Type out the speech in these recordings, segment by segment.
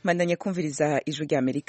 mandanya kumviriza ijwi rya amerika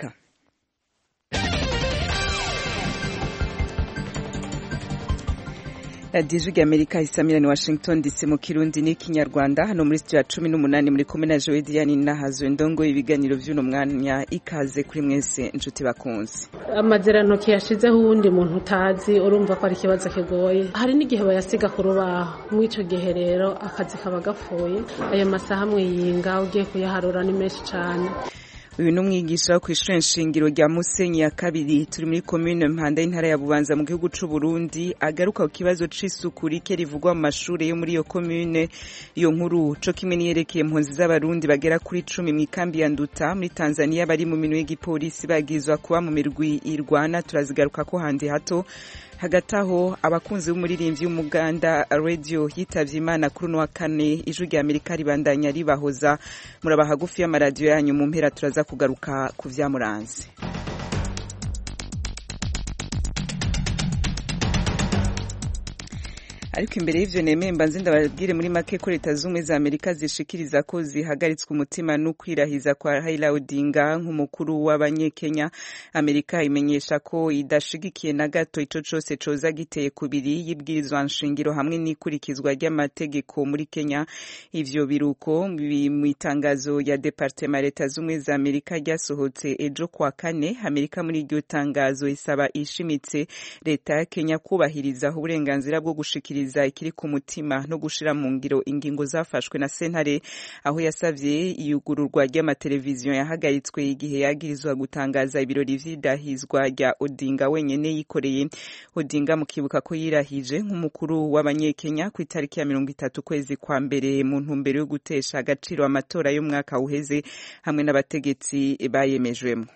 radiyo ijwi rya amerika isamirani washington dc mu kirundi n'ikinyarwanda hano muri studio ya cumi n'umunani muri kumwe na jowe diane nahazo ndongo ibiganiro vy'uno mwanya ikaze kuri mwese inshuti bakunzi amazirantoki yashizeho uwundi muntu utazi urumva ko ari ikibazo kigoye hari n'igihe bayasiga ku rubaho mw'ico gihe rero akazi kaba gapfuye ayo masaha mwiyinga ugiye kuyaharura ni menshi cane uyu ni umwigisha wo kw'ishure nshingiro rya musenyi ya kabiri turi muri komine mpanda y'intara ya bubanza mu gihugu c'u burundi agaruka ku kibazo c'isuku rike rivugwa mu mashure yo muri iyo komine iyo nkuru co kimwe niyerekeye impunzi z'abarundi bagera kuri cumi mw'ikambi ya nduta muri tanzania bari mu minwe y'igipolisi bagizwa kuba mu mirwi irwana turazigaruka ko handi hato hagati aho abakunzi b'umuririmbyi w'umuganda radio yitavye imana kuri uno wa kane ijwi rya amerika ribandanya ribahoza muraba hagufi y'amaradiyo yanyu mu mpera turaza kugaruka ku vyamuranze ariko imbere y'ivyo nemeye mbanze ndababwire muri make ko leta z'ubumwe za amerika zishikiriza ko zihagaritswe umutima no kwirahiza kwa Raila Odinga nk'umukuru w'abanyekenya amerika imenyesha ko idashigikiye na gato ico cose coza giteye kubiri y'ibwirizwa nshingiro hamwe n'ikurikizwa ry'amategeko muri kenya ivyo biruko mu itangazo ya departema leta z'ubumwe za amerika ryasohotse ejo kwa kane amerika muri iryo tangazo isaba ishimitse leta ya kenya kubahiriza uburenganzira bwo gushikiriza ikiri ku mutima no gushira mu ngiro ingingo zafashwe na sentare aho yasavye iyugururwa ry'amateleviziyo yahagaritswe igihe yagirizwa gutangaza ibirori vy'idahizwa rya Odinga wenyene yikoreye Odinga mukibuka ko yirahije nk'umukuru w'abanyekenya ku itariki ya mirongo itatu kwezi kwa mbere mu ntumbero yo gutesha agaciro amatora y'umwaka uheze hamwe n'abategetsi bayemejwemo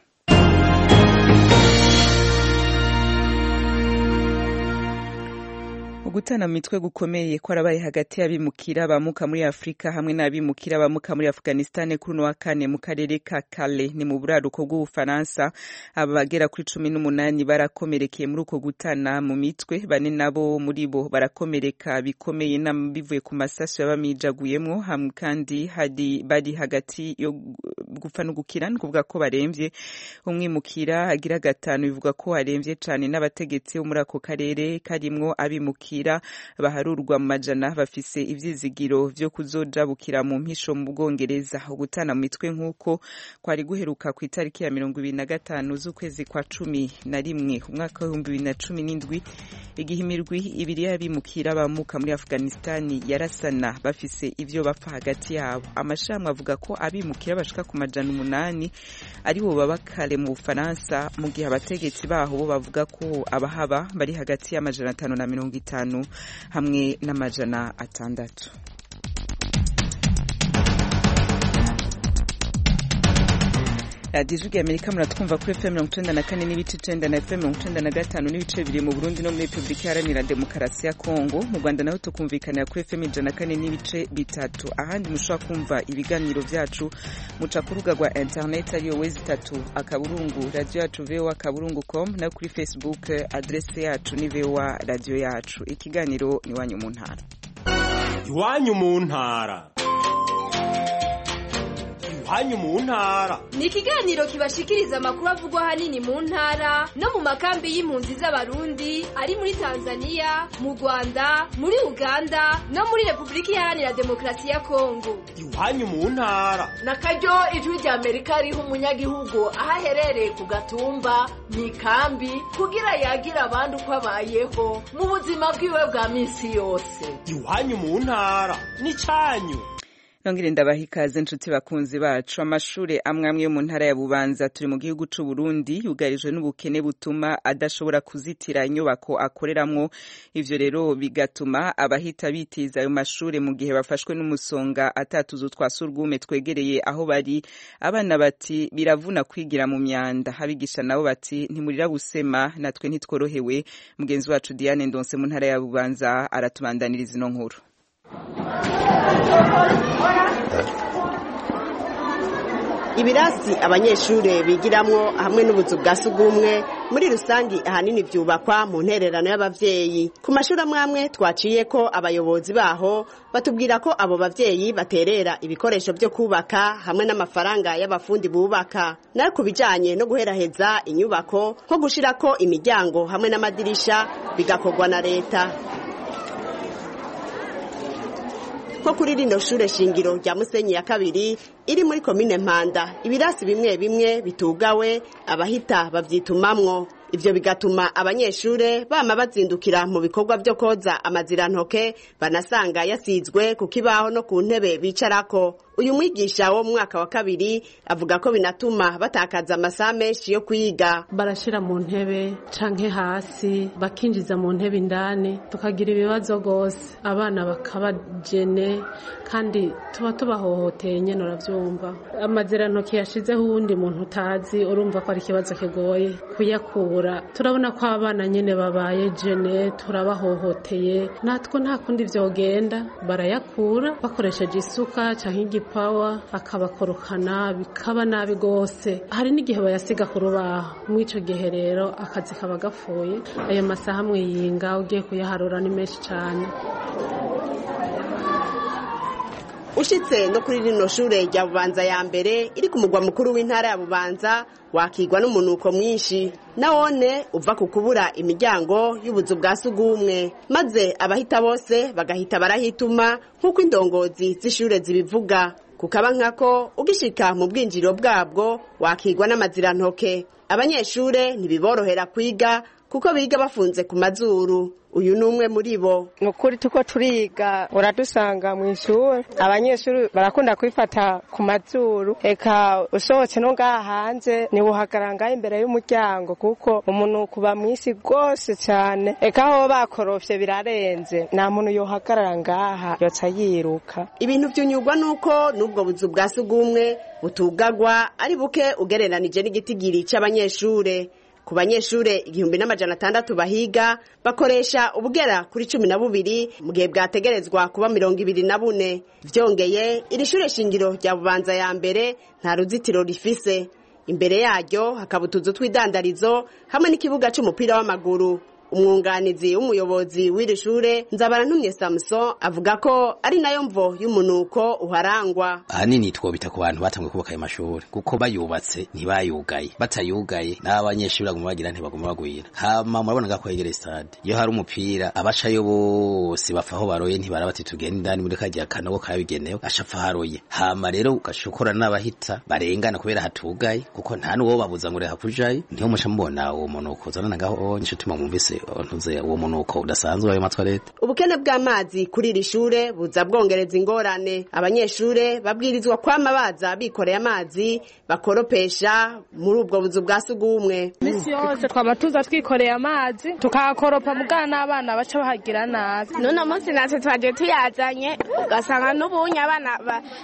ugutana mu mitwe gukomeye kwarabaye hagati y'abimukira bamuka muri afurika hamwe n'abimukira bamuka muri afghanistan kuri uno wa kane mu karere ka kale ni mu buraruko bw'ubufaransa aba bagera kuri cumi n'umunani barakomerekeye muri uko gutana mu mitwe bane nabo muri bo barakomereka bikomeye bivuye ku masasu yabamijaguyemwo hamwe kandi hari bari hagati yo gupfa no gukira ni kuvuga ko baremvye umwimukira agira gatanu bivuga ko aremvye cane n'abategetsi bo muri ako karere karimwo abimukira baharurwa mu majana bafise ivyizigiro vyo kuzojabukira mu mpisho mu bwongereza ugutana mu mitwe nk'uko kwari guheruka ku itariki ya mirongo ibiri na gatanu z'ukwezi kwa cumi na rimwe umwaka w'ibihumbi bibiri na cumi n'indwi igihe imirwi ibiri y'abimukira bamuka muri afghanistani yarasana bafise ivyo bapfa hagati yabo amashirahamwe avuga ko abimukira bashika ku majana umunani aribo baba kare mu bufaransa mu gihe abategetsi baho bo bavuga ko abahaba bari hagati y'amajana atanu na mirongo itanu hamwe n'amajana atandatu radiyo ijwi amerika muratwumva kuri fm mirongo icenda na kane n'ibice icenda na fm mirongo icenda na gatanu n'ibice bibiri mu burundi no muri repubulika iharanira demokarasi ya kongo mu rwanda naho tukumvikanira kuri fm ijana na kane n'ibice bitatu ahandi mushobora kumva ibiganiro vyacu muca ku rubuga rwa internet ariyo wezi itatu akaburungu radiyo yacu voa akaburungu com nayo kuri facebook adrese yacu ni voa radiyo yacu ikiganiro ni iwanyu mu ntara iwanyu mu ntara iwanyu mu ntara ni ikiganiro kibashikiriza amakuru avugwa ahanini mu ntara no mu makambi y'impunzi z'abarundi ari muri tanzania mu rwanda muri uganda no muri repubulika iharanira demokarasi ya kongo iwanyu mu ntara na karyo ijwi rya amerika riha umunyagihugu aho aherereye ku gatumba mu ikambi kugira yagira abandi uko abayeho mu buzima bwiwe bwa minsi yose iwanyu mu ntara ni cyanyu nongere ndabaha ikaze nshuti bakunzi bacu amashure amwe amwe yo mu ntara ya bubanza turi mu gihugu c'u Burundi yugarijwe n'ubukene butuma adashobora kuzitira inyubako akoreramwo ivyo rero bigatuma abahita bitiza ayo mashure mu gihe bafashwe n'umusonga atatuzu twa surwume twegereye aho bari abana bati biravuna kwigira mu myanda abigisha nabo bati ntimurira busema natwe ntitworohewe mugenzi wacu Diane Ndonse mu ntara ya bubanza aratubandaniriza ino nkuru ibirasi abanyeshure bigiramwo hamwe n'ubuzu bwa sugumwe muri rusangi ahanini vyubakwa mu ntererano y'abavyeyi ku mashuri amwe amwe twaciye ko abayobozi baho batubwira ko abo bavyeyi baterera ibikoresho vyo kubaka hamwe n'amafaranga y'abafundi bubaka nayo ku bijanye no guheraheza inyubako nko gushirako imiryango hamwe n'amadirisha bigakorwa na leta nko kuri rino shure shingiro rya musenyi ya kabiri iri muri komine mpanda ibirasi bimwe bimwe bitugawe abahita babyitumamwo ivyo bigatuma abanyeshure bama bazindukira mu bikorwa vyo koza amazirantoke banasanga yasizwe ku kibaho no ku ntebe bicarako uyu mwigisha wo mu mwaka wa kabiri avuga ko binatuma batakaza amasaha menshi yo kwiga barashira mu ntebe canke hasi bakinjiza mu ntebe indani tukagira ibibazo gose abana bakabajene kandi tuba tubahohoteye nyene uravyumva amazirantoki yashizeho uwundi muntu utazi urumva ko ari ikibazo kigoye kuyakura turabona ko abana nyene babaye jene turabahohoteye natwe nta kundi vyogenda barayakura bakoresheje isuka canke igipawa akabakorokana bikaba nabi gose hari n'igihe bayasiga ku rubaho mw'ico gihe rero akazi kaba gapfuye ayo masaha amwe yinga ugiye kuyaharura ni menshi cane ushitse no kuri rino shure rya bubanza ya mbere iri ku mugwa mukuru w'intara ya bubanza wakigwa n'umunuko mwinshi nawone uva ku kubura imiryango y'ubuzu bwa sugumwe maze abahita bose bagahita barahituma nk'uko indongozi z'ishure zibivuga kukaba nkako ugishika mu bwinjiriro bwabwo wakigwa n'amazirantoke abanyeshure ntibiborohera kwiga kuko biga bafunze ku mazuru uyu ni umwe muri bo ni ukuri tuko turiga uradusanga mu ishuri abanyeshuri barakunda kwifata ku mazuru eka usohotse no ngaha hanze ntiwuhagarara ngaho imbere y'umuryango kuko umunuko uba mwisi rwose cyane eka aho bakorofye birarenze nta muntu yohagarara ngaha yoca yiruka ibintu vyunyurwa nuko n'ubwo buzu bwa sugumwe butugagwa ari buke ugereranije n'igitigiri c'abanyeshure ku banyeshure igihumbi n'amajana atandatu bahiga bakoresha ubugera kuri cumi na bubiri mu gihe bwategerezwa kuba mirongo ibiri na bune vyongeye iri shure shingiro rya bubanza ya mbere nta ruzitiro rifise imbere yaryo hakaba utuzu tw'idandarizo hamwe n'ikibuga c'umupira w'amaguru umwunganizi w'umuyobozi w'iri shure nzabarantumye samuson avuga ko ari nayo mvo y'umunuko uharangwa ahanini twobita ku bantu batanguye kubaka ayo mashuri kuko bayubatse ntibayugaye batayugaye n'abanyeshuri baguma bagira ntibaguma bagwira hama murabona ko hegereye stade iyo hari umupira abacayo bose bapfa aho baroye ntibara bati tugenda indani muri kagiya kanogo kabigenewe ashapfa haroye hama rero ugashokora n'abahita barengana kubera hatugaye kuko nta n'uwo babuza ngo reha kujayo niho muca mubona uwo munuko uzanana ngaho inshuti mwumvise ntuze uwo munuko udasanzwe ayo matwarete ubukene bw'amazi kuri iri shure buza bwongereza ingorane abanyeshure babwirizwa kwama baza bikoreye amazi bakoropesha muri ubwo buzu bwa sugumwe misi yose twaba tuza twikoreye amazi tukahakoropa mugana n'abana baca bahagira nabi n'uno munsi natwe twaje tuyazanye ugasanga n'ubunye abana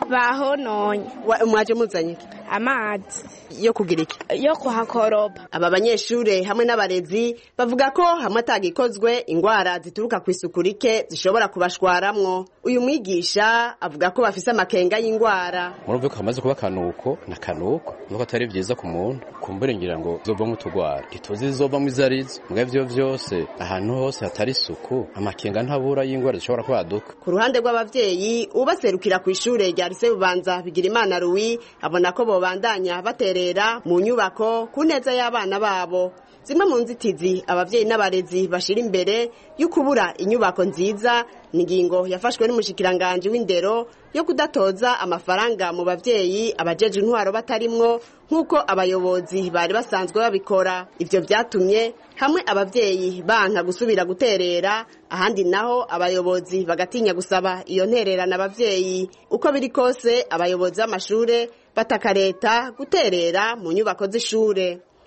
bahononye mwaje muzanye iki amazi yo kugira iki yo kuhakoropa aba banyeshure hamwe n'abarezi bavuga ko hamwe atagikozwe ingwara zituruka ku isuku rike zishobora kubashwaramwo uyu mwigisha avuga ko bafise amakenga y'ingwara murumve ko hamaze kuba akanuko na kanuko nuko atari vyiza ku muntu kumbure ngira ngo zovamwo utugwara ntituzi zizovamwo izo arizo mbwa ivyo vyose ahantu hose hatari isuku amakenga ntabura y'ingwara zishobora kwaduka ku ruhande rw'abavyeyi ubaserukira ku ishure rya lise bubanza bigira imana ruwi abona ko bobandanya baterera mu nyubako ku neza y'abana babo zimwe mu nzitizi abavyeyi n'abarezi bashira imbere yo kubura inyubako nziza ni ingingo yafashwe n'umushikiranganji w'indero yo kudatoza amafaranga mu bavyeyi abajeje intwaro batarimwo nk'uko abayobozi bari basanzwe babikora ivyo vyatumye hamwe abavyeyi banka gusubira guterera ahandi naho abayobozi bagatinya gusaba iyo ntererana abavyeyi uko biri kose abayobozi b'amashure bataka leta guterera mu nyubako z'ishure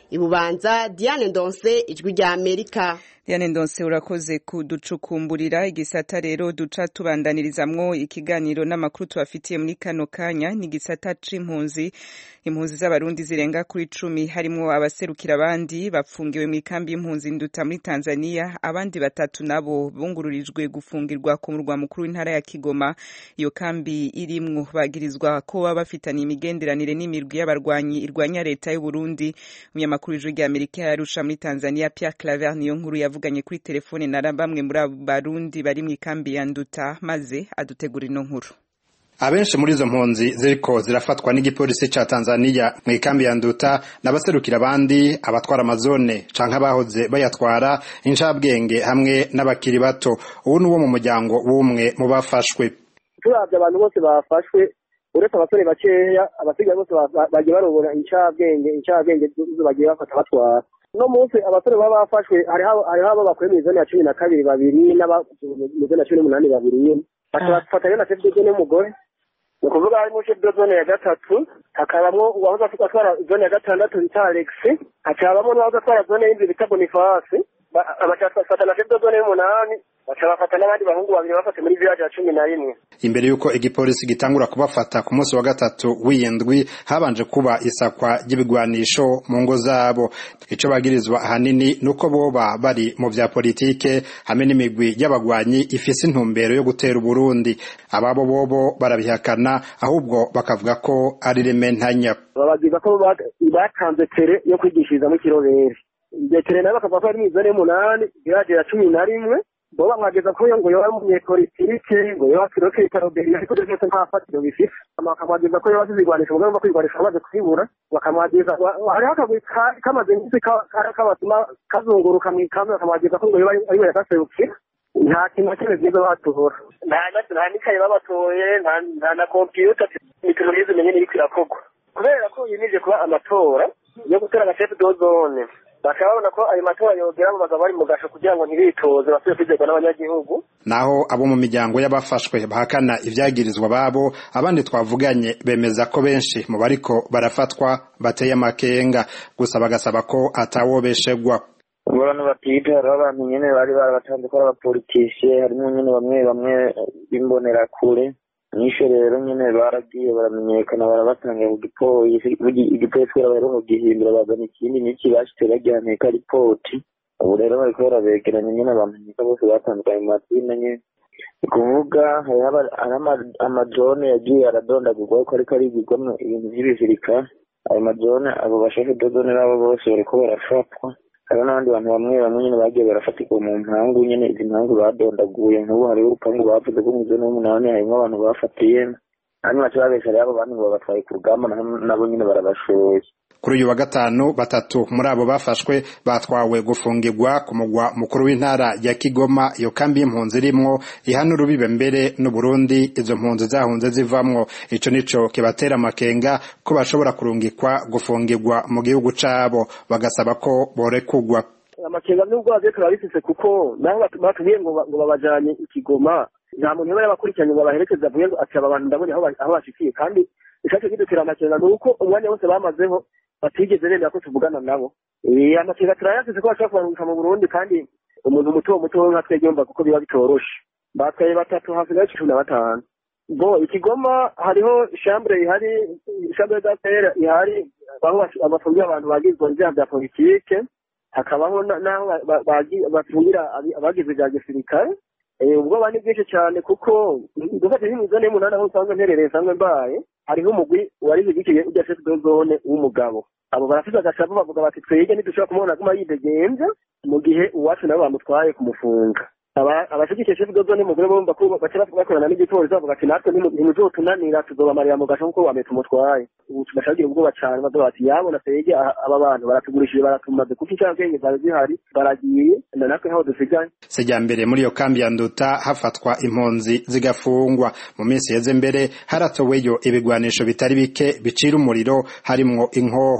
ibubanza diane ndonse ijwi rya amerika Diane Ndonse urakoze kuducukumburira igisata rero duca tubandanirizamwo ikiganiro n'amakuru tubafitiye muri kano kanya ni igisata c'impunzi impunzi z'abarundi zirenga kuri cumi harimwo abaserukira abandi bapfungiwe mu ikambi y'impunzi nduta muri Tanzania abandi batatu nabo bungururijwe gufungirwa ku murwa mukuru w'intara ya Kigoma iyo kambi irimwo bagirizwa ko baba bafitaniye imigenderanire n'imirwi y'abarwanyi irwanya leta y'u Burundi umunyamakuru w'ijwi rya Amerika yarusha muri Tanzania Pierre Claver niyo nkuru yavuganye kuri telefone na bamwe muri abo barundi bari mu ikambi ya Nduta maze adutegura ino nkuru abenshi muri izo mpunzi ziriko zirafatwa n'igipolisi ca Tanzania mu ikambi ya Nduta n'abaserukira abandi abatwara amazone canke abahoze bayatwara incabwenge hamwe n'abakiri bato ubu ni uwo mu muryango w'umwe mu bafashwe turavye abantu bose bafashwe uretse abasore bakeya abasigaye bose bagiye barobora incabwenge incabwenge zo bagiye bafata batwara uno munsi abasore baba bafashwe hariho abo bakuye mu zone ya cumi na kabiri babiri mu zone ya cumi n'umunani babiri bakabafatanya na chef de zone y'umugore ni ukuvuga harimo chef de zone ya gatatu hakabamwo uwahoze atwara zone ya gatandatu bita alex hakabamwo n'uwahoze atwara zone y'indwi bita bonifasi bacafata na chef de zone y'umunani baca bafata n'abandi bahungu babiri bafate muri village ya cumi na rimwe imbere y'uko igipolisi gitangura kubafata ku munsi wa gatatu w'iyindwi habanje kuba isakwa ry'ibigwanisho mu ngo zabo ico bagirizwa ahanini nuko boba bari mu vya politike hamwe n'imigwi y'abagwanyi ifise intumbero yo gutera uburundi ababo bobo barabihakana ahubwo bakavuga ko ari rementanya babagiza ko batanze tere yo kwigishirizamo ikirobere iryo tere nayo bakavuga ko ari mw'izone y'umunani village ya cumi na rimwe bo bamwageza ko ngo yoba umunyepolitike ngo yoba kiroke ikaroberi ariko ibyo byose nta fatiro bifise bakamwageza ko yoba azizigwanisha umugambi wo kwigwanisha bamaze kwibura bakamwageza hariho akagwi kamaze nk'isi kabatuma kazunguruka mu ikambi bakamwageza ko ngo yoba ariwe yagaserukira nta kintu na kimwe byiza batora nta n'ikaye babatoye nta na kompiyuta imikino myiza imenye n'iriko irakorwa kubera ko yimije kuba amatora yo gutora agashefu dozone bakaba babona ko ayo matora yogera mu bagabo bari mu gasho kugira ngo ntibitoze basubire kwizerwa n'abanyagihugu naho abo mu miryango y'abafashwe bahakana ibyagirizwa babo abandi twavuganye bemeza ko benshi mu bariko barafatwa bateye amakenga gusa bagasaba ko atawobeshegwa abantu batiga hariho abantu nyene bari barabatanze ko ari abapolitisiye harimo nyene bamwe bamwe b'imbonerakure nisho rero nyene baragiye baramenyekana barabatanga ku gipolisi igipolisi kubera baheruka kugihindura bazana ikindi n'iki bashitse bagihaneka ripoti ubu rero bariko barabegeranya nyene bamenyeka bose batandukanye mu mazina nyene ni kuvuga hariho amajone yagiye aradondagurwa ko ariko arigirwamo ibintu vy'ibizirika ayo majone abo bashefe dodone nabo bose bariko barafatwa hariho n'abandi bantu bamwe bamwe nyene bagiye barafatirwa mu mpangu nyene izi mpangu badondaguye nk'ubu hariho urupangu bavuze ko mu zone y'umunani harimwo abantu bafatiye hanyuma baca babesha rero abo bandi ngo babatwaye ku rugamba nabo nyene barabashoye kuri uyu wa gatanu batatu muri abo bafashwe batwawe gufungirwa ku mugwa mukuru w'intara ya Kigoma iyo kambi y'impunzi irimwo ihana urubibe mbere n'Uburundi izo mpunzi zahunze zivamwo ico nico kibatera amakenga ko bashobora kurungikwa gufungirwa mu gihugu cabo bagasaba ko borekugwa amakenga n'ubwo bagiye turabifise kuko naho batubwiye ngo ngo babajanye ikigoma nta muntu yaba yabakurikiranye ngo abaherekeze avuye ngo ati aba bantu ndabonye aho bashikiye kandi icaje kidutera amakenga ni uko umwanya wose bamazeho batigeze bemera ko tuvugana nabo amakenga turayafise ko bashobora kubarungika mu burundi kandi umuntu muto muto nka twebwe yumva kuko biba bitoroshe batwaye batatu hasigaye cumi na batanu bo ikigoma hariho shambure ihari shambure d'affaire ihari aho bafungira abantu bagizwe ibyaha bya politike hakabaho n'aho bafungira abagize bya gisirikare ubwoba ni bwinshi cyane kuko dufate nk'imizone y'umunani aho usanzwe mperereye nsanzwe mbaye hariho umugwi wari zigikiye ujya chef de zone w'umugabo abo barafite agashavu bavuga bati twege ntidushobora kumubona aguma yidegenza mu gihe uwacu nabo bamutwaye kumufunga abashigikiye chef de zone mugore bumva ko baca bakorana n'igipolisi bavuga ati natwe ntimuzotunanira tuzobamarira mu gasho kuko bame tumutwaye ubu tugashagira ubwoba cyane bavuga bati yabona twege aba bantu baratugurishije baratumaze kuko incabwenge zari zihari baragiye na natwe ntaho dusigaye sejya mbere muri iyo kambi ya nduta hafatwa impunzi zigafungwa mu minsi yeze mbere haratoweyo ibigwanisho bitari bike bicira umuriro harimwo inkoho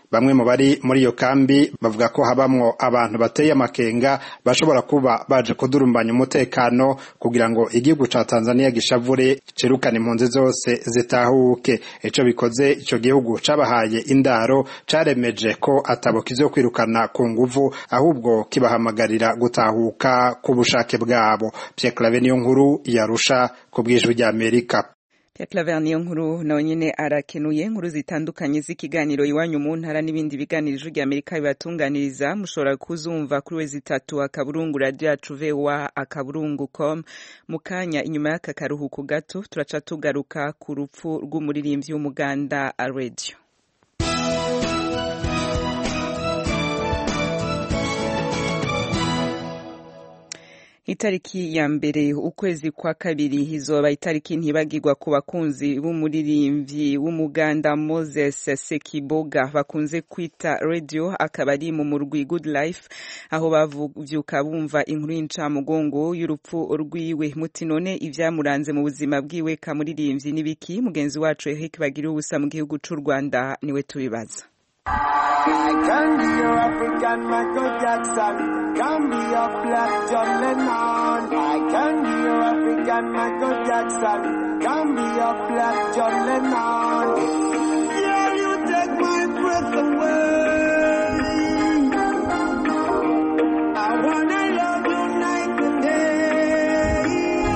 bamwe mu bari muri iyo kambi bavuga ko habamwo abantu bateye amakenga bashobora kuba baje kudurumbanya umutekano kugira ngo igihugu ca Tanzania gishavure cirukane impunzi zose zitahuke ico bikoze ico gihugu cabahaye indaro caremeje ko atabo kizokwirukana ku nguvu ahubwo kibahamagarira gutahuka ku bushake bwabo Pierre Claver niyo nkuru yarusha ku bwijwi rya Amerika Claver niyo nkuru nawe nyene arakenuye inkuru zitandukanye z'ikiganiro iwanyu mu ntara n'ibindi biganiro ijwi rya Amerika bibatunganiriza mushobora kuzumva kuri wezi itatu akaburungu radio yacu voa akaburungu com mu kanya inyuma y'aka karuhuko gato turaca tugaruka ku rupfu rw'umuririmbyi w'umuganda radio itariki ya mbere ukwezi kwa kabiri izoba itariki ntibagirwa ku bakunzi b'umuririmbyi w'umuganda Moses Sekiboga bakunze kwita radio akaba ari mu murwi Good Life aho bavyuka bumva inkuru y'incamugongo y'urupfu rwiwe muti none ivyamuranze mu buzima bwiwe ka muririmbyi n'ibiki mugenzi wacu Eric Bagira ubusa mu gihugu c'u Rwanda niwe tubibaza I can be your African Michael Jackson. Can be your black John Lennon. I can be your African Michael Jackson. Can be your black John Lennon. Yeah, you take my breath away. I wanna love you night and day.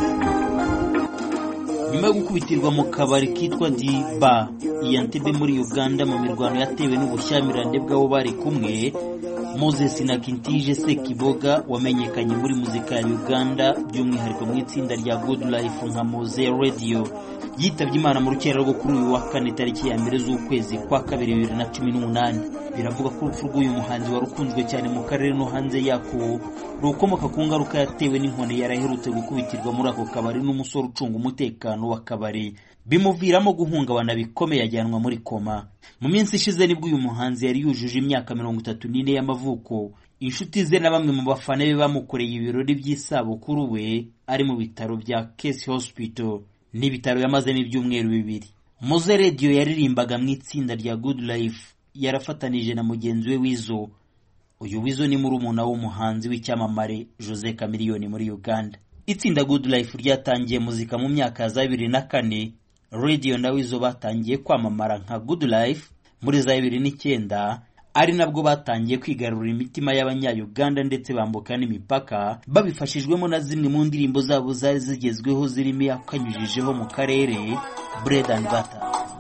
nyuma yo gukubitirwa mu kabari kitwa diba iya ntebe muri uganda mu mirwano yatewe n'ubushyamirane bw'abo bari kumwe moses na kintije sekiboga wamenyekanye muri muzika ya uganda by'umwihariko mu itsinda rya good life nka moze radio yitabye imana mu rukera rwo kuri uyu wa kane tariki ya mbere z'ukwezi kwa kabiri bibiri na cumi n'umunani biravuga ko urupfu rw'uyu muhanzi wari ukunzwe cyane mu karere no hanze yako rukomoka ku ngaruka yatewe n'inkoni yari aherutse gukubitirwa muri ako kabari n'umusore ucunga umutekano w'akabari bimuviramo guhungabana bikomeye ajyanwa muri koma mu minsi ishize nibwo uyu muhanzi yari yujuje imyaka mirongo itatu n'ine y'amavuko inshuti ze na bamwe mu bafana be bamukoreye ibirori by'isabukuru we ari mu bitaro bya Case Hospital n'ibitaro yamazemo ibyumweru bibiri Moze Radio yaririmbaga mu itsinda rya Good Life yarafatanije na mugenzi we Wizo uyu Wizo ni murumuna w'umuhanzi w'icyamamare Jose Chameleone muri Uganda itsinda Good Life ryatangiye muzika mu myaka ya za bibiri na kane Radio na Wizo batangiye kwamamara nka Good Life muri za bibiri n'icyenda ari nabwo batangiye kwigarurira imitima y'abanya-Uganda ndetse bambuka n'imipaka babifashijwemo na zimwe mu ndirimbo zabo zari zigezweho zirimo yakanyujijeho mu karere Bread and Butter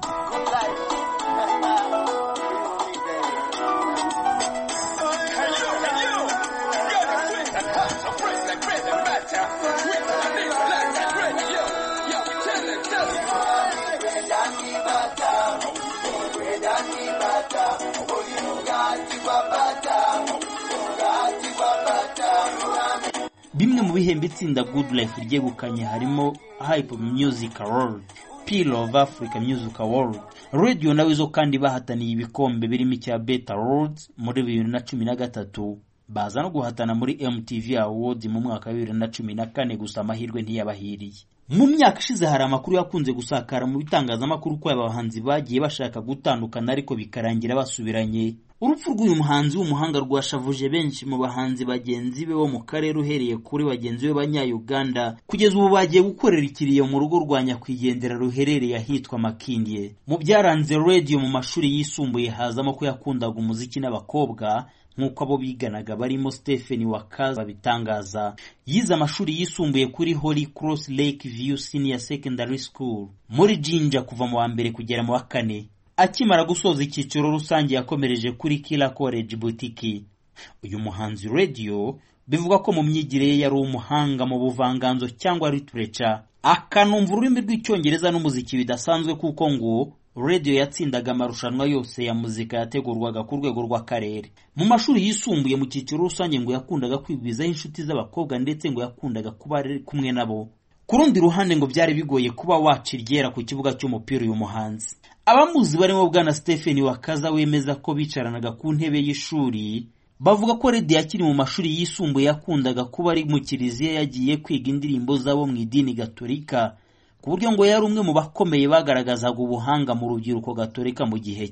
bimwe mu bihembo itsinda Good Life ryegukanye harimo Hype Music Award Peal of Africa Music Award Radio nawe zo kandi bahataniye ibikombe birimo icya Beta Awards muri bibiri na cumi na gatatu baza no guhatana muri MTV Awards mu mwaka wa bibiri na cumi na kane gusa amahirwe ntiyabahiriye mu myaka ishize hari amakuru yakunze gusakara mu bitangazamakuru ko aba bahanzi bagiye bashaka gutandukana ariko bikarangira basubiranye urupfu rw'uyu muhanzi w'umuhanga rwashavuje benshi mu bahanzi bagenzi be bo mu karere uhereye kuri bagenzi be b'abanya-uganda kugeza ubu bagiye gukorera ikiriyo mu rugo rwa nyakwigendera ruherereye ahitwa makindye mu byaranze radio mu mashuri yisumbuye hazamo ko yakundaga umuziki n'abakobwa nk'uko abo biganaga barimo Stephen Wakaza babitangaza yize amashuri yisumbuye kuri Holy Cross Lake View Senior Secondary School muri Jinja kuva mu wa mbere kugera mu wa kane akimara gusoza icyiciro rusange yakomereje kuri Kila College Boutique uyu muhanzi radio bivuga ko mu myigire ye yari umuhanga mu buvanganzo cyangwa literature akanumva ururimi rw'icyongereza n'umuziki bidasanzwe kuko ngo radio yatsindaga amarushanwa yose ya muzika yategurwaga ku rwego rw'akarere mu mashuri yisumbuye mu cyiciro rusange ngo yakundaga kwigwizaho inshuti z'abakobwa ndetse ngo yakundaga kuba ari kumwe nabo ku rundi ruhande ngo byari bigoye kuba waca iryera ku kibuga cy'umupira uyu muhanzi abamuzi barimo bwana Stephen Wakaza wemeza ko bicaranaga ku ntebe y'ishuri bavuga ko Redi akiri mu mashuri yisumbuye yakundaga kuba ari mu kiliziya yagiye kwiga indirimbo z'abo mu idini gatolika ku buryo ngo yari umwe mu bakomeye bagaragazaga ubuhanga mu rubyiruko gatolika mu gihe cye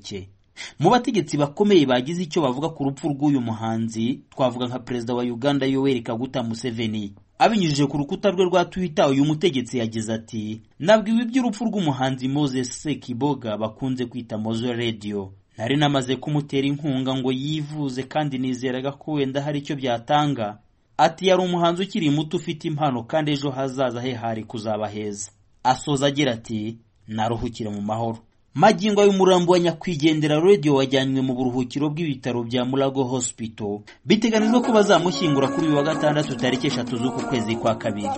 mu bategetsi bakomeye bagize icyo bavuga ku rupfu rw'uyu muhanzi twavuga nka perezida wa uganda yoweri kaguta museveni abinyujije ku rukuta rwe rwa twitter uyu mutegetsi yagize ati nabwiwe iby'urupfu rw'umuhanzi moses sekiboga bakunze kwita mozo radio nari namaze kumutera inkunga ngo yivuze kandi nizeraga ko wenda hari icyo byatanga ati yari umuhanzi ukiri muto ufite impano kandi ejo hazaza he hari kuzaba heza asoza agira ati naruhukire mu mahoro magingo y'umurambo wa nyakwigendera radio wajyanywe mu buruhukiro bw'ibitaro bya murago hospital biteganijwe ko bazamushyingura kuri uyu wa gatandatu tariki eshatu z'uku kwezi kwa kabiri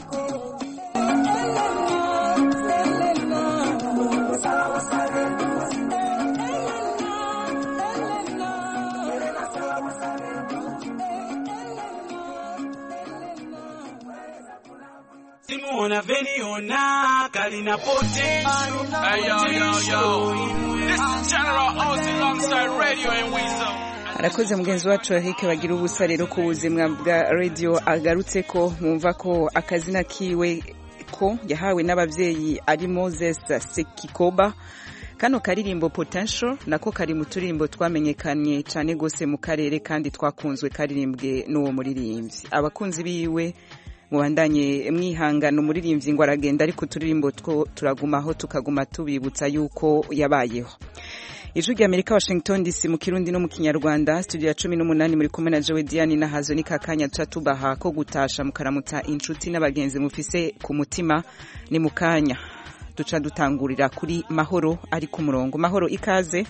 Simona Veniona, Kalina Potential. Hey, yo, yo, yo. This is General Ozzy alongside Radio and Weasel. arakoze mugenzi wacu Eric bagira ubusa rero ku buzima bwa radio agarutse ko mwumva ko akazina kiwe ko yahawe n'abavyeyi ari Moses Sekikoba kano karirimbo potential nako kari mu turirimbo twamenyekanye cyane gose mu karere kandi twakunzwe karirimbwe n'uwo muririmbyi abakunzi biwe mubandanye mwihangana umuririmbyi ngo aragenda ariko uturirimbo two turagumaho tukaguma tubibutsa yuko yabayeho ijwi rya amerika washington dc mu kirundi no mu kinyarwanda studio ya cumi n'umunani muri kumwe na jowe diane na hazo ni kakanya tuca tubaha ko gutasha mukaramutsa inshuti n'abagenzi mufise ku mutima ni mu kanya duca dutangurira kuri mahoro ari ku murongo mahoro ikaze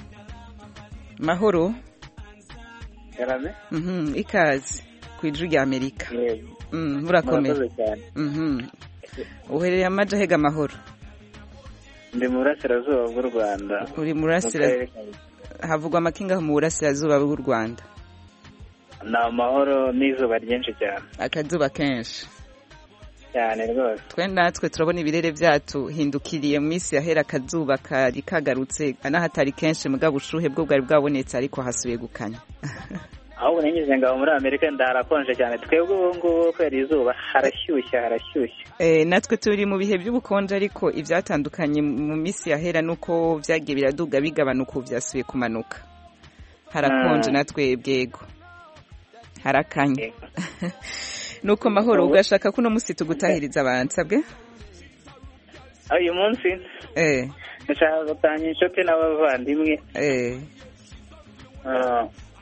mahoro Karame? Mhm, ikaze ku ijwi rya amerika Yego. Mm, murakomeye Murakoze cyane. Mhm. uherereye amaja hega amahoro Ndi mu burasirazuba bw'u Rwanda. uri mu Mu burasira karere ka- havugwa amakinga mu burasirazuba bw'u rwanda Ni amahoro n'izuba ryinshi cyane. akazuba kenshi Cyane rwose. twe natwe turabona ibirere byacu hindukiriye mu minsi yahera akazuba kari kagarutse n'ahatari kenshi mugabo ubushuhe bwo bwari bwabonetse ariko hasubiye gukanya Ahubwo nigeze ngabo muri Amerika ndaharakonje cyane. Twebwe ubu ngubu kubera izuba harashyushye harashyushye. Eh, natwe turi mu bihe by'ubukonje ariko ibyatandukanye mu minsi yahera nuko byagiye biraduga bigabanuka ubu byasubiye kumanuka harakonje Mm. natwe bwego harakanye nuko mahoro ugashaka ko uno munsi tugutahiriza abansabwe Aho uyu munsi eh ndashaka gutanga inshuti n'abavandimwe eh ah,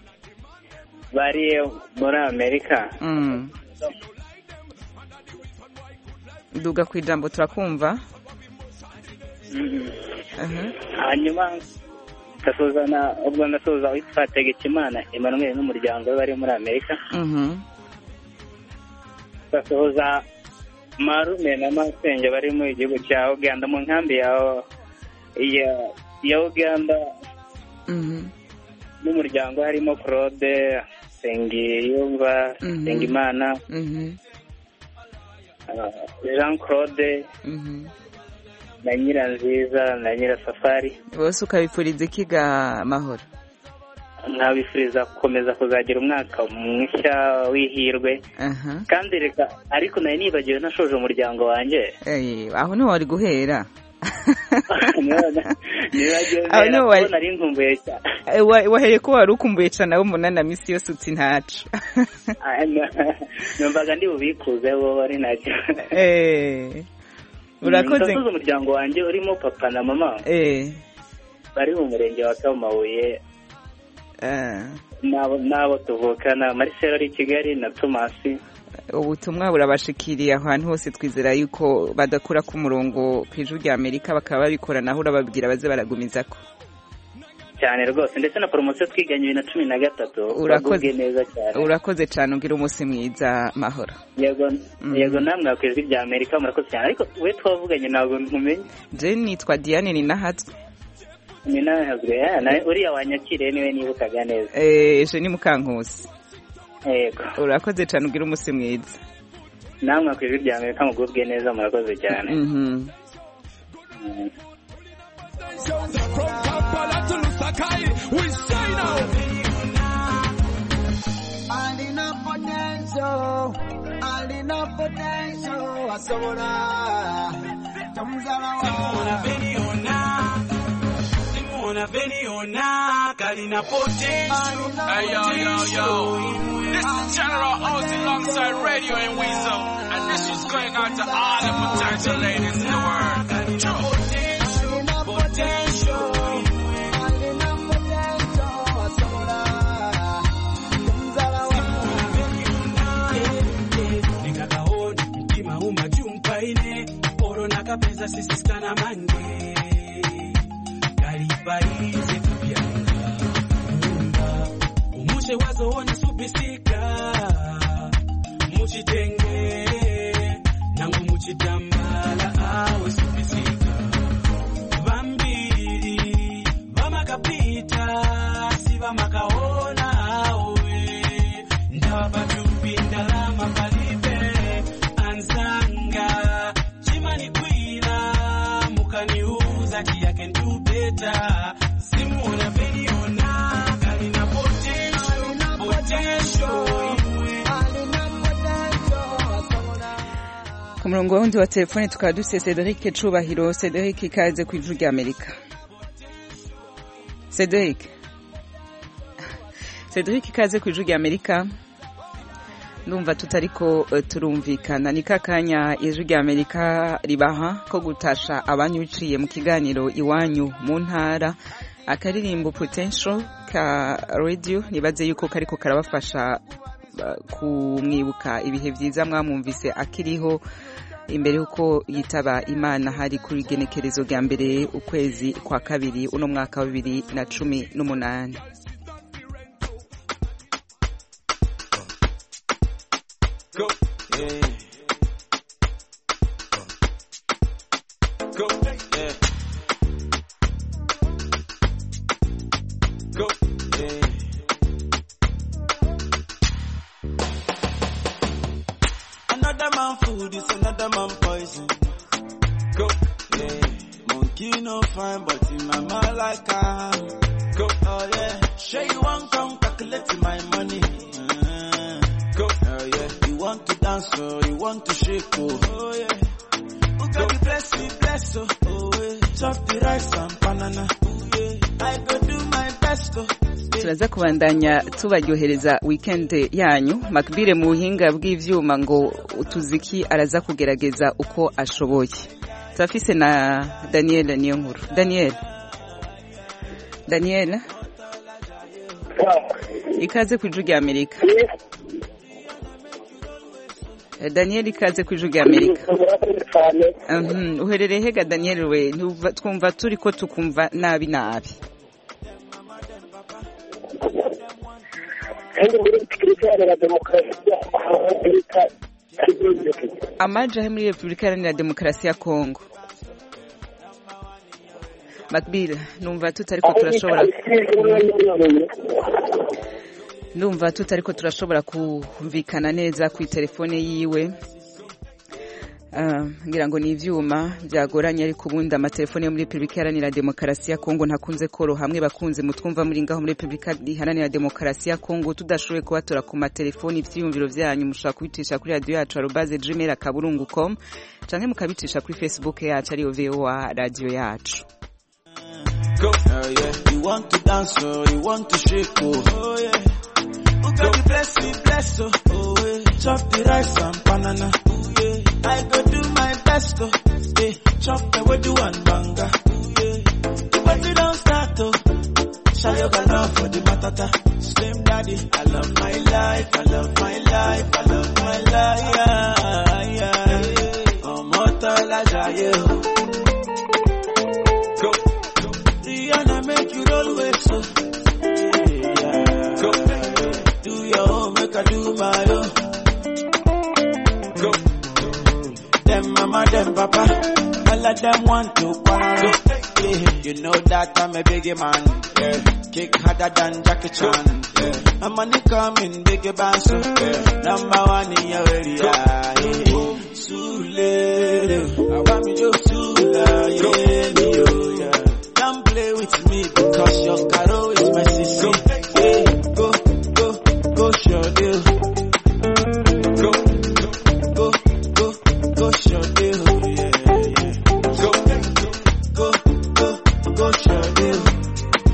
bari muri Amerika. mm. duga ku ijambo turakumva Mhm. Aha. hanyuma ndasuzana ubwo ndasuhuza witwa Tegekimana Emmanuel n'umuryango we bari muri Amerika Mhm. ndasuhuza marume na masenge bari mu gihugu cya Uganda mu nkambi ya ya, ya Uganda Mhm. n'umuryango harimo Claude Sengiyumva Mhm. Sengimana Mhm. ah, Jean Claude Mhm. na Nyiranziza na Nyirasafari bose ukabipfuriza ikiga mahoro nkabifuriza gukomeza kuzagira umwaka mushya w'ihirwe aha kandi reka ariko nari nibagiwe nashoje umuryango wanjye Eh, aho niho wari guhera nibagiwe Aho niho wari- ko nari nkumbuye cyane Eh, wa- wahereye ko wari ukumbuye cane abo munana misi yose uti ntaco numvaga ndi bubikuze bo ari nacyo Eh, urakoze ndasoza umuryango wanjye urimo papa na mama Eh, bari mu murenge wa Kamabuye eh, n'abo n'abo tuvukana Marcel ari i Kigali na Tomasi ubutumwa burabashikiriye aho hantu hose twizera yuko badakura ku murongo ku ijwi rya amerika bakaba babikora naho urababwira baze baragumizako cyane rwose ndetse na poromosiyo twiganye bibiri na cumi na gatatu Urakoze. bagubwe neza cyane urakoze cane ugira umunsi mwiza mahoro yego yego namwe ku ijwi rya amerika murakoze cyane ariko we twavuganye ntabwo nkumenye je nitwa diane ninahatswe ni nawe hazwe eh, na- uriya wanyakiriye niwe nibukaga neza Eh, je ni mukankusi yego urakoze cane ugira umunsi mwiza namwe ku ijwi rya amerika mugubwe neza murakoze cyane Mhm. Mm. From Kampala to Lusaka, we say now. Alina potential, alina potential, asobora. Tamzala Simona Veniona, Simona unavyoniona kalina potential. Hey, yo, yo, yo. This is General Ozzy alongside Radio and Weasel. And this is going out to all the potential ladies in the world. True. nikakaona mtima umajumpaine oro nakapeza sisiskana mange kalipaize kupyanga nyumba umushe wazoona supisika muchitenge nangu muchitambala awe supisika vambiri vamakapita si vamakaona awe ndavapatupi ndalama palibe anzanga chimanikwira mukaniuza chiyake ndubeta simuona veniona kalina potential potential ku murongo wundi wa telefone tukaba dufite cedric cubahiro cedric ikaze ku ijwi rya amerika cedric cedric ikaze ku ijwi rya amerika ndumva tutariko eh, turumvikana ni kakanya ijwi rya amerika ribaha ko gutasha abanyu biciye mu kiganiro iwanyu mu ntara akaririmbo potential ka radio nibaze yuko kariko karabafasha uh, kumwibuka ibihe vyiza mwamwumvise akiriho imbere yuko yitaba imana hari kuri genekerezo rya mbere ukwezi kwa kabiri uno mwaka wa bibiri na cumi n'umunani Go. Yeah. Go. Yeah. Go. Yeah. Another man food is another man poison. Go. Yeah. Monkey no fine, but in my mind like I Go. Oh yeah. Sure you want come calculate my money. Uh, go. Oh yeah. You want to dance, oh, you want to shake, oh. Oh yeah. Who got the bless me, bless, oh. Oh yeah. Chop the rice and banana. Oh yeah. I go do my best, oh. turaza kubandanya tubaryohereza weekend yanyu makbire mu buhinga bw'ivyuma ngo utuziki araza kugerageza uko ashoboye turafise na daniel niyo nkuru daniel daniel ikaze ku ijwi rya amerika Eh, daniel ikaze ku ijwi rya amerika Mhm, uherereye hega daniel we Ntuva- twumva turi ko tukumva nabi nabi kandi muri repubulika iharanira demokarasi ya amerika amaje ari muri repubulika iharanira demokarasi ya kongo makbile numva tutariko turashobora ndumva tutariko turashobora kumvikana neza ku telefone yiwe Ah, ngira ngo ni ivyuma byagoranye ariko ubundi amatelefone yo muri repubulika iharanira demokarasi ya kongo ntakunze koroha hamwe bakunze mutwumva muri ngaho muri repubulika iharanira demokarasi ya kongo tudashoboye kubatora ku matelefoni ivyiyumviro vyanyu mushobora kubicisha kuri radio yacu arobaze gmail akaburungu com canke mukabicisha kuri facebook yacu ariyo voa radio yacu Go. Oh yeah. You want to dance, oh, you want to shake, oh. Oh yeah. Who got the bless me, bless, oh. Oh yeah. Chop the rice and banana. Oh yeah. I go do my best, oh. Yeah. Chop the way do one banga. Oh yeah. The party don't start, oh. Shayo love for the matata. Slim daddy, I love my life, I love my life, I love my life. Yeah, yeah. Oh, mortal, I Go. Rihanna make you roll with so. Yeah. Go. Do your own, make I do my own. Go. Them mama, them papa, all of them want to quarrel. Yeah. You know that I'm a biggie man. Yeah. Kick harder than Jackie Chan. Yeah. My money coming, biggie band so. Yeah. Number one in your area. Yeah. Sule, I want me to Sula, yeah, me, oh, yeah. Don't play with me because your caro is my sister. Yeah, go, go, go, show deal. Go, go, go, go, show deal. Yeah, yeah. Go, go, go, go, show deal.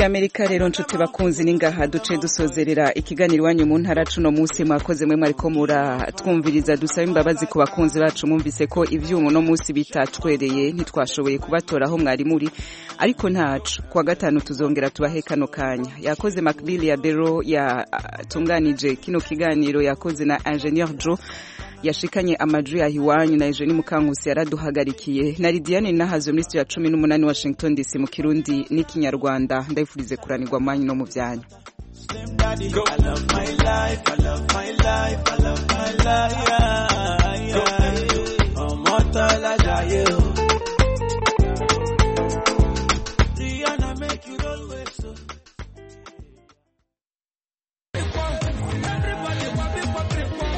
y'amerika rero nshuti bakunzi ningaha duce dusozerera ikiganiro iwanyu mu ntara cuno munsi mwakoze mwe mwariko muratwumviriza dusaba imbabazi ku bakunzi bacu mwumvise ko ivyuma uno munsi bitacwereye ntitwashoboye kubatora aho mwari muri ariko ntacu kuwa gatanu tuzongera tubahe kano kanya yakoze macbill ya bero yatunganije kino kiganiro yakoze na ingenieur joe yashikanye amajwi yaho iwanyu na Eugenie Mukankusi yaraduhagarikiye na Lidiane Nahazo muri studio ya cumi n'umunani Washington DC mu Kirundi n'ikinyarwanda ndayifurize kuranirwa mwanyu no mu byanyu Daddy, I love my life, I love my life, I love my life. Yeah, yeah. Ọmọ tọ́lá jayé o.